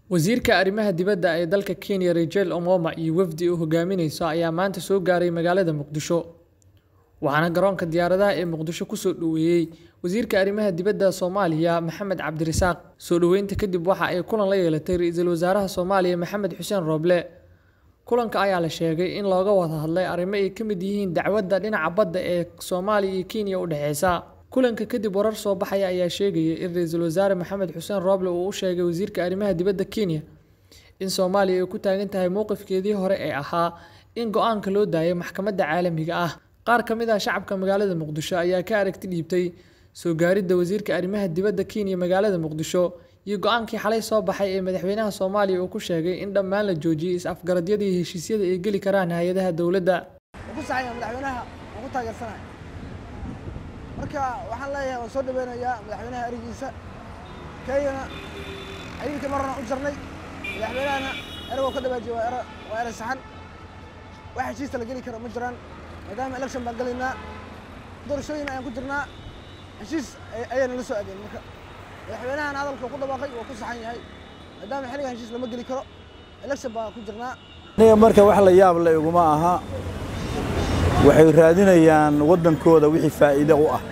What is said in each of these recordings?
Wasiirka Arrimaha Dibadda ee dalka Kenya Rachel Omoma iyo wafdi uu hogaaminayso ayaa maanta soo gaaray magaalada Muqdisho, waxaana garoonka diyaaradaha ee Muqdisho ku soo dhoweeyay Wasiirka Arrimaha Dibadda Soomaaliya Maxamed Cabdirasaaq. Soo dhoweynta kadib waxa ay kulan la yeelatay Ra'iisul Wasaaraha Soomaaliya Maxamed Xuseen Roble. Kulanka ayaa la sheegay in looga wada hadlay arrimo ay ka mid yihiin dacwadda dhinaca badda ee Soomaaliya iyo Kenya u dhaxeysa. Kulanka kadib, warar soo baxaya ayaa sheegaya in Ra'iisul Wasaare Maxamed Xuseen Roble uu u sheegay Wasiirka Arrimaha Dibadda Kenya in Soomaaliya ay ku taagan tahay mowqifkeedii hore ee ahaa in go'aanka loo daayo maxkamadda caalamiga ah. Qaar ka mid ah shacabka magaalada Muqdisho ayaa ka aragti dhiibtay soo gaaridda Wasiirka Arrimaha Dibadda Kenya magaalada Muqdisho iyo go'aankii xalay soo baxay ee madaxweynaha Soomaaliya uu ku sheegay in dhammaan la joojiyay is-afgaradyada iyo heshiisyada ay geli karaan hay'adaha dowladda. ku saxaya madaxweynaha waan ku taageersanahay marka waxaan leeyahay waan soo dhaweynayaa madaxweynaha erigiisa kenyana xiriirka marna u jarnay madaxweynahana eragoo ka dhawaajiya waa ero waa ere saxan wax heshiista la geli karo ma jiraan maadaama election baan gelaynaa doorashooyin ayaan ku jirnaa heshiis ayayna la soo aadeen marka madaxweynahan hadalka ku dhawaaqay waa ku saxan yahay maadaama xilligan heshiis lama geli karo election baan ku jirnaa aniga marka wax la yaab le iguma aha waxay raadinayaan waddankooda wixii faa'iido u ah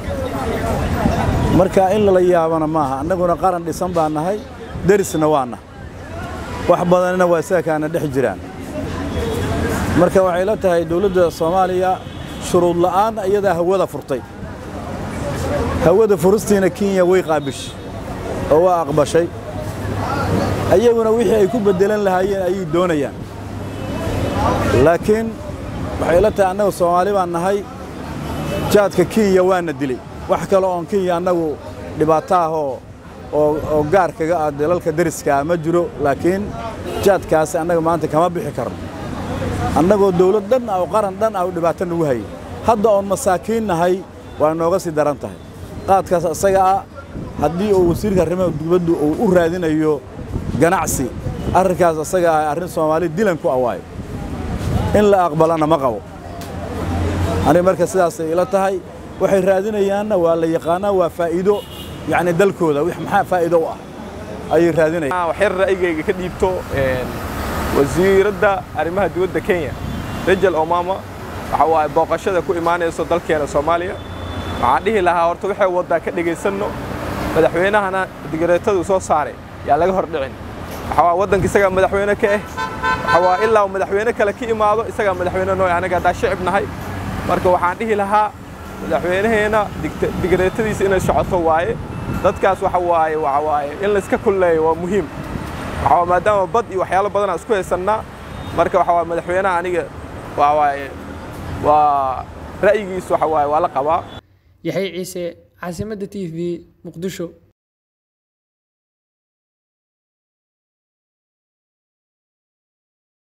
marka in lala yaabana maaha annaguna qaran dhisan baa nahay derisna waana wax badanina waa isaga kaana dhex jiraan marka waxay la tahay dawladda soomaaliya shuruud la'aan iyadaa hawada furtay hawada furistiina kenya way qaabishay oo waa aqbashay ayaguna wixii ay ku beddelan lahaayeen ayay doonayaan laakiin waxay la tahay annagu soomaali baan nahay jaadka kenya waana dilay wax kale oon kenya annagu dhibaato ah oo oo gaar kaga ah dalalka deriskaa ma jiro laakiin jaadkaasi annaga maanta kama bixi karno annagoo dawlad dhan ah oo qaran dhan ah oo dhibaato nagu hayay hadda oon masaakiin nahay waa nooga sii daran tahay qaadkaas isaga ah haddii uu wasiirka arrimaha dibaddu uu u raadinayo ganacsi arrinkaas isaga ah arrin soomaali dilan ku awaayo in la aqbalana ma qabo aniga marka sidaasay ila tahay waxay raadinayaanna waa la yaqaanaa waa faa'iido yacni dalkooda wix maxaa faa'iido u ah ayay raadinayaan waxyar ra'yigayga ka dhiibto wasiiradda arrimaha dibadda Kenya Rachel Omama waxa waaye booqashada ku imaanayso dalkeena Soomaaliya waxaan dhihi lahaa horta waxay waddaa ka dhagaysanno madaxweynahana digareetadu soo saaray yaa laga hor dhicin waxa waa waddanka isagaa madaxweyne ka ah waxa waa ilaa madaxweyne kale ka imaado isagaa madaxweyne noo anaga haddaa shicib nahay marka waxaan dhihi lahaa madaxweynaheena digareetadiisa inay socoto waaye dadkaas waxa waaye waxa waaye in layska kulleeyo waa muhiim waxa waa maadaama bad iyo waxyaalo badan aan isku haysannaa marka waxa waa madaxweynaha aniga waa waaye waa ra'yigiisu waxa waaye waa la qabaa Yaxay Ciise, caasimadda TV, Muqdisho.